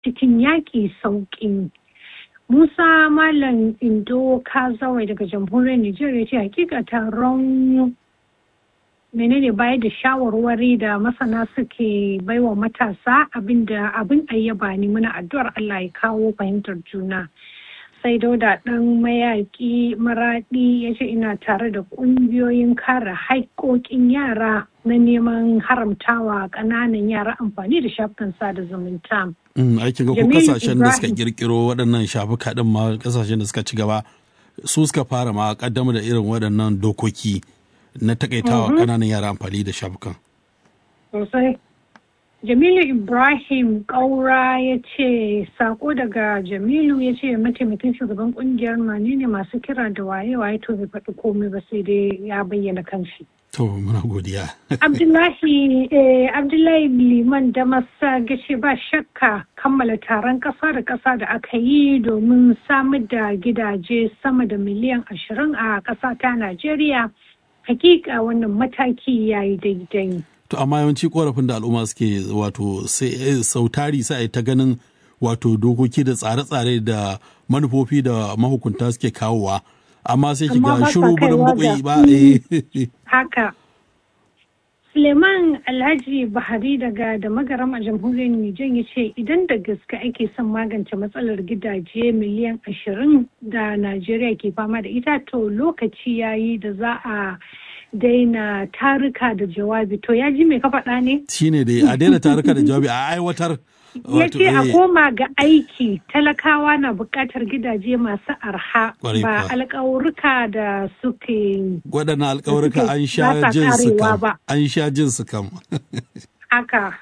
cikin yaƙi sauƙi. Musa Malam Indo Kazawai daga jamhuriyar Nijar ya ce hakika taron menene bayar da shawarwari da masana suke baiwa matasa abinda abin ayyaba ne muna addu'ar Allah ya kawo fahimtar juna. sai dauda ɗan mayaƙi maraɗi ya ce ina tare da ƙungiyoyin kare haƙƙoƙin yara na neman haramtawa ƙananan yara amfani da shafukan sada zumunta. aikin ga ko kasashen da suka kirkiro waɗannan shafuka ɗin ma kasashen da suka ci gaba su suka fara ma ƙaddamar da irin waɗannan dokoki na takaitawa ƙananan yara amfani da shafukan. Sosai. Jamilu Ibrahim Kaura ya ce sako daga Jamilu ya ce mataimakin shugaban kungiyar mane ne masu kira da waye-waye to bai faɗi komai ba sai dai ya bayyana kanshi. To muna godiya. Abdullahi Abdullahi Liman da masa gashi ba shakka kammala taron ƙasa da ƙasa da aka yi domin samar da gidaje sama da miliyan ashirin a ƙasa ta Najeriya. Hakika wannan mataki ya yi daidai. To amma yawanci korafin da al'umma suke wato sautari sai ta ganin wato dokoki da tsare-tsare da manufofi da mahukunta suke kawowa. Amma sai shiga shiru burin bukwai ba Haka. Suleiman Alhaji Bahari daga da magaram a jamhuriyar Nijar ya ce idan da gaske ake son magance matsalar gidaje miliyan ashirin da Najeriya ke fama da ita to lokaci yayi da za a daina taruka da jawabi to ya ji me ka faɗa ne? Shi ne dai a daina taruka da jawabi a aiwatar. Ya ce a koma ga aiki talakawa na buƙatar gidaje masu arha ba alƙawurka da suke. Waɗannan alƙawurka an sha jin su kam. An sha jin su kam. Haka.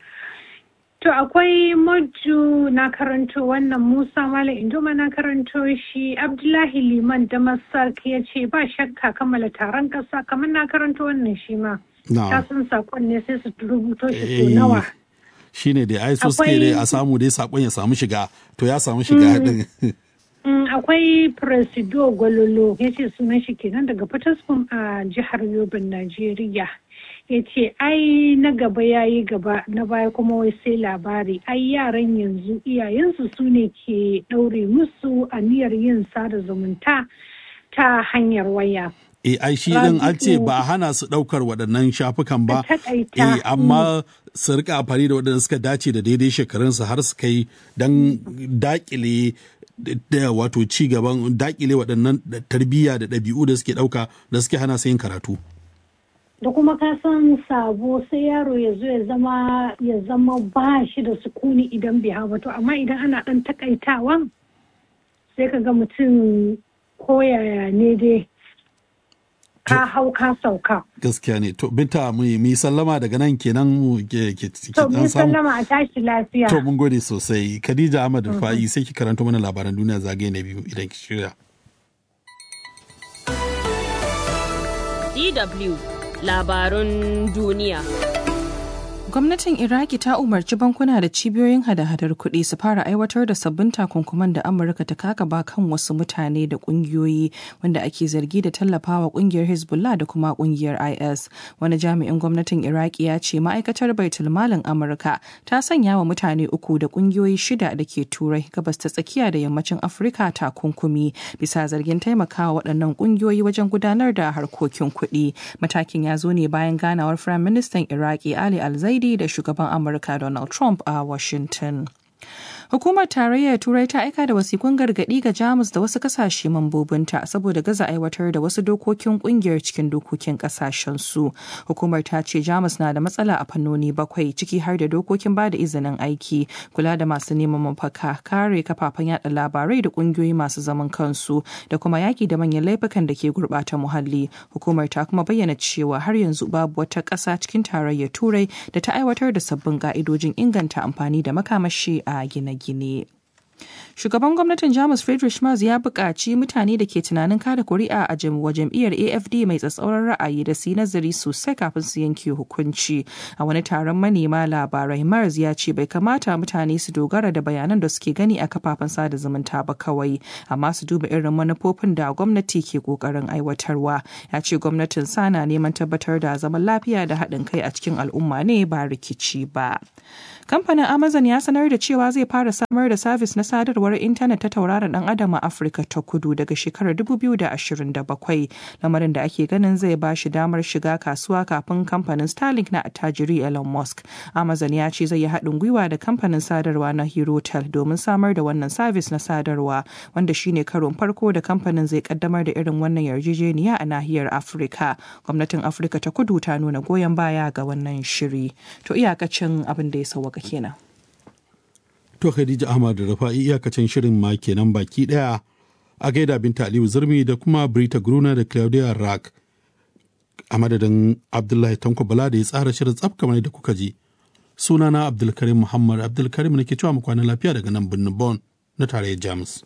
To akwai maju na karanto wannan Musa Malam Indoma na karanto shi Abdullahi Liman da Masark ya ce ba shakka kammala taron ƙasa kamar na karanto wannan shi ma. Ta sun saƙon ne sai su rubuto shi so nawa. Shi ne dai ai so suke dai a samu dai saƙon ya samu shiga to ya samu shiga din. Akwai Presido Gwalolo ya ce sunan shi kenan daga Fataskum a jihar Yobin Najeriya. ya ce ai na gaba ya yi gaba na baya kuma wai sai labari ai yaran yanzu iyayensu su ne ke ɗaure musu aniyar yin sada zumunta ta hanyar waya. E ai shi din an ce ba hana su ɗaukar waɗannan shafukan ba, e amma su rika amfani da waɗanda suka dace da daidai shekarunsu har su kai don dakile da wato ci gaban dakile waɗannan tarbiyya da ɗabi'u da suke ɗauka da suke hana su yin karatu. da kuma ka san sabo sai yaro ya zo ya zama ya zama ba shi da sukuni idan bai hawa to amma idan ana dan takaitawan sai ka ga mutum koyaya ne dai ka hau ka sauka gaskiya ne to binta mu yi sallama daga nan kenan mu ke ke to mun sallama a tashi lafiya to mun gode sosai Khadija Ahmad Fa'i sai ki karanto mana labaran duniya zagaye na biyu idan ki shirya DW labarun duniya. Gwamnatin Iraki ta umarci bankuna da cibiyoyin hada-hadar kuɗi su fara aiwatar da sabbin takunkuman da Amurka ta kakaba kan wasu mutane da ƙungiyoyi wanda ake zargi da tallafawa ƙungiyar Hezbollah da kuma ƙungiyar IS. Wani jami'in gwamnatin Iraki ya ce ma'aikatar Baitul Malin Amurka ta sanya wa mutane uku da ƙungiyoyi shida da ke Turai gabas ta tsakiya da yammacin Afirka takunkumi bisa zargin taimakawa waɗannan ƙungiyoyi wajen gudanar da harkokin kuɗi. Matakin ya zo ne bayan ganawar Firayim Ministan Iraki Ali Al-Zaidi da shugaban Amurka Donald Trump a Washington. Hukumar Tarayyar Turai ta aika da wasikun gargaɗi ga Jamus da wasu kasashe mambobinta saboda gaza aiwatar da wasu dokokin kungiyar cikin dokokin kasashen su. Hukumar ta ce Jamus na da matsala a fannoni bakwai ciki har da dokokin ba da izinin aiki, kula da masu neman mafaka, kare kafafen yada labarai da kungiyoyi masu zaman kansu da kuma yaki da manyan laifukan da ke gurɓata muhalli. Hukumar ta kuma bayyana cewa har yanzu babu wata ƙasa cikin Tarayyar Turai da ta aiwatar da sabbin ka'idojin inganta amfani da makamashi a gine gine. Shugaban gwamnatin Jamus Friedrich Merz ya buƙaci mutane da ke tunanin kada kuri'a a wa jam'iyyar AFD mai tsatsauran ra'ayi da su yi nazari sosai kafin su yanke hukunci. A wani taron manema labarai Merz ya ce bai kamata mutane su dogara da bayanan da suke gani a kafafen sada zumunta ba kawai, amma su duba irin manufofin da gwamnati ke ƙoƙarin aiwatarwa. Ya ce gwamnatin sana neman tabbatar da zaman lafiya da haɗin kai a cikin al'umma ne ba rikici ba. Kamfanin Amazon ya sanar da cewa zai fara samar da sabis na sadarwar intanet ta tauraron dan adam a Afirka ta kudu daga shekarar 2027. Lamarin da ake ganin zai ba shi damar shiga kasuwa kafin kamfanin Starlink na attajiri Elon Musk. Amazon ya ce zai yi haɗin gwiwa da kamfanin sadarwa na Herotel domin samar da wannan sabis na sadarwa wanda shine karon farko da kamfanin zai kaddamar da irin wannan yarjejeniya a nahiyar Afirka. Gwamnatin Afirka ta kudu ta nuna goyon baya ga wannan shiri. To iyakacin abin da ya sauwaka haka kenan. To Khadija Ahmad da Rafa'i iyakacin shirin ma kenan baki daya a gaida Binta Aliyu Zurmi da kuma Brita Gruna da Claudia Rack a madadin Abdullahi Tanko Bala da ya tsara shirin tsaf kamar da kuka ji. Sunana Abdulkarim Muhammad Abdulkarim nake cewa mu kwana lafiya daga nan birnin Bon na tarayyar Jamus.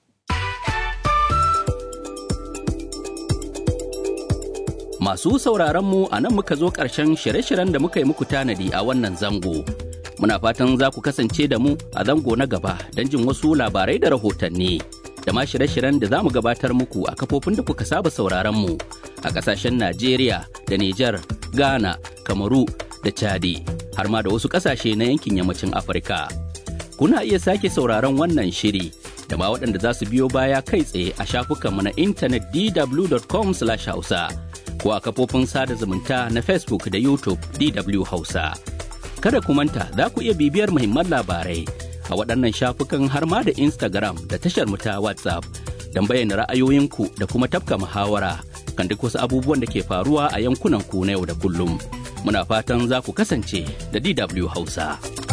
Masu sauraronmu a nan muka zo ƙarshen shirye-shiryen da muka yi muku tanadi a wannan zango. Muna fatan za ku kasance da mu a zango na gaba don jin wasu labarai da rahotanni. Da ma shirye-shiryen da za mu gabatar muku a kafofin da kuka saba sauraronmu a ƙasashen Najeriya da Nijar, Ghana, Kamaru da Chadi, har ma da wasu ƙasashe na yankin yammacin Afirka. Kuna iya sake sauraron wannan shiri da ma waɗanda za su biyo baya kai tsaye a shafukanmu na intanet dw.com/hausa. ko a kafofin sada zumunta na Facebook da YouTube DW Hausa. Kada ku manta za ku iya bibiyar muhimman labarai a waɗannan shafukan har ma da Instagram da tashar mu ta WhatsApp don bayyana ra'ayoyinku da kuma tafka muhawara kan duk wasu abubuwan da ke faruwa a yankunan ku na yau da kullum. Muna fatan za ku kasance da DW Hausa.